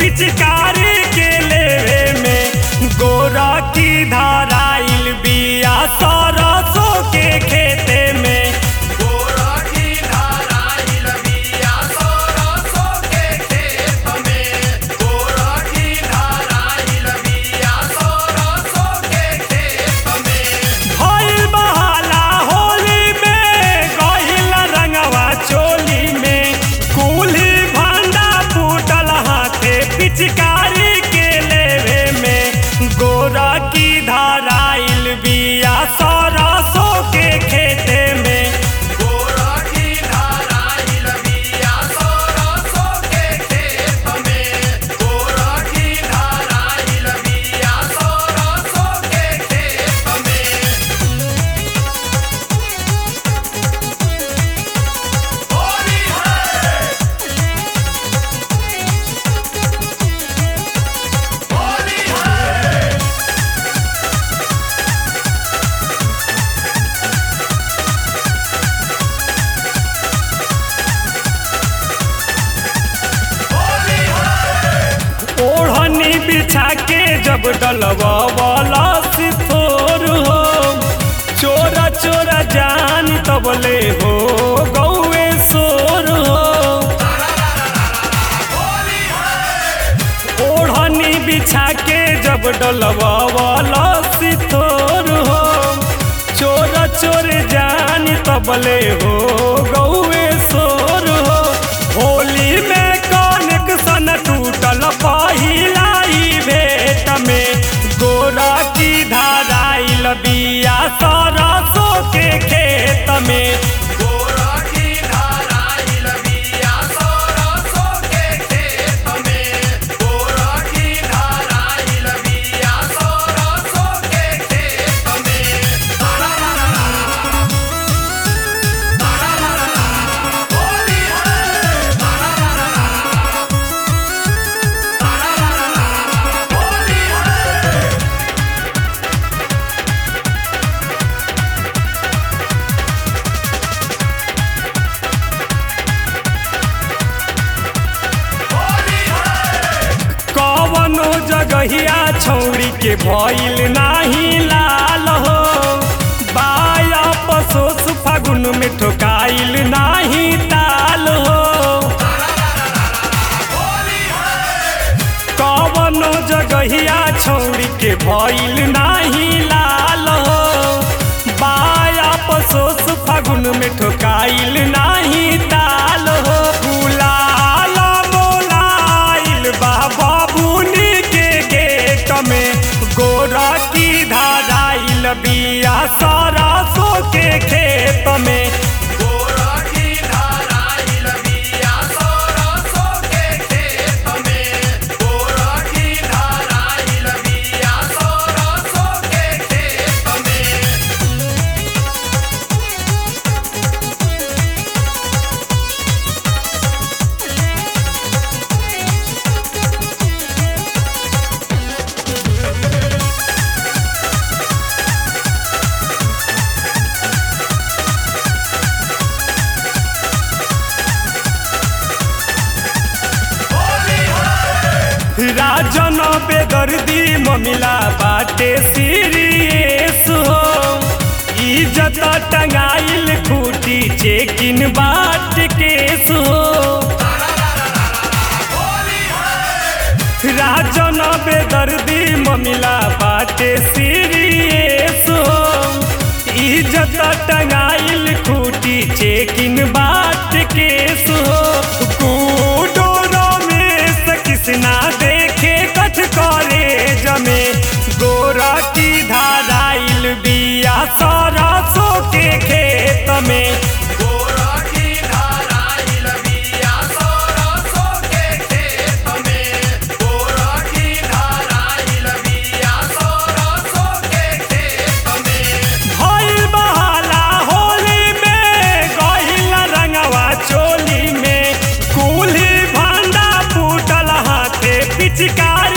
पिचकारी के लेवे में गोरा की धाराइल बिया सरसों के खेते में गोरा की धाराइल बिया सरसों के खेत में गोरा की धाराइल बिया सरसों के खेत में भइल बहाला होली में गहिल रंगवा चोली में कुल्ही भांडा फूटल हाथे पिचकारी के लेवे में गोरा की धाराइल बिया सरसों के खेते में गोरा की धाराइल बिया सरसों के खेत में गोरा की धाराइल बिया सरसों के खेत में होली है होली है होली है ओढ़नी बिछा के जब डलवा वाला सिथोर हो चोरा चोरा जान तबले हो गौए सोर हो होली है ओढ़नी बिछा के जब डलवा वाला सिथोर हो चोरा चोर जान तबले हो गौए सोर हो होली में कनेक्शन टूटल पहिला ही भेट में गोरा की धाराइल बिया सरसों के खेत में गोरा की धाराइल बिया सरसों के खेत में गोरा की धाराइल बिया सरसों के खेत में होली है होली है होली है कवनो जगहिया छौड़ी के भइल नाही लाल हो बाया पसोस फागुन में ठोकाइल नाही ताल हो होली है कवनो जगहिया छौड़ी के भइल नाही लाल हो बाया पसोस फागुन में ठोकाइल नाही ताल हो गुलाल मोलाइल बा बाबुनी के गेट में गोरा की धाराइल बिया सरसों के खेत में गोरा की धाराइल बिया सरसों के खेत में गोरा की धाराइल बिया सरसों के खेत में होली है राजन बेदर्दी ममिला बाटे सीरियस हो इज्जत टंगाइल खूटी चेकिन बाट केस हो होली है राजन बेदर्दी ममिला बाटे सीरियस हो इज्जत टंगाइल खूटी चेकिन बाट केस हो कूडो रमेश किसना देखे कछ करे जमे गोरा की धाराइल बिया सरसों के खेत में गोरा की धाराइल बिया सरसों के खेत में गोरा की धाराइल बिया सरसों के खेत में भइल बहाला होली में गहिल रंगवा चोली में कुल्ही भांडा फूटल हाथे पिचकारी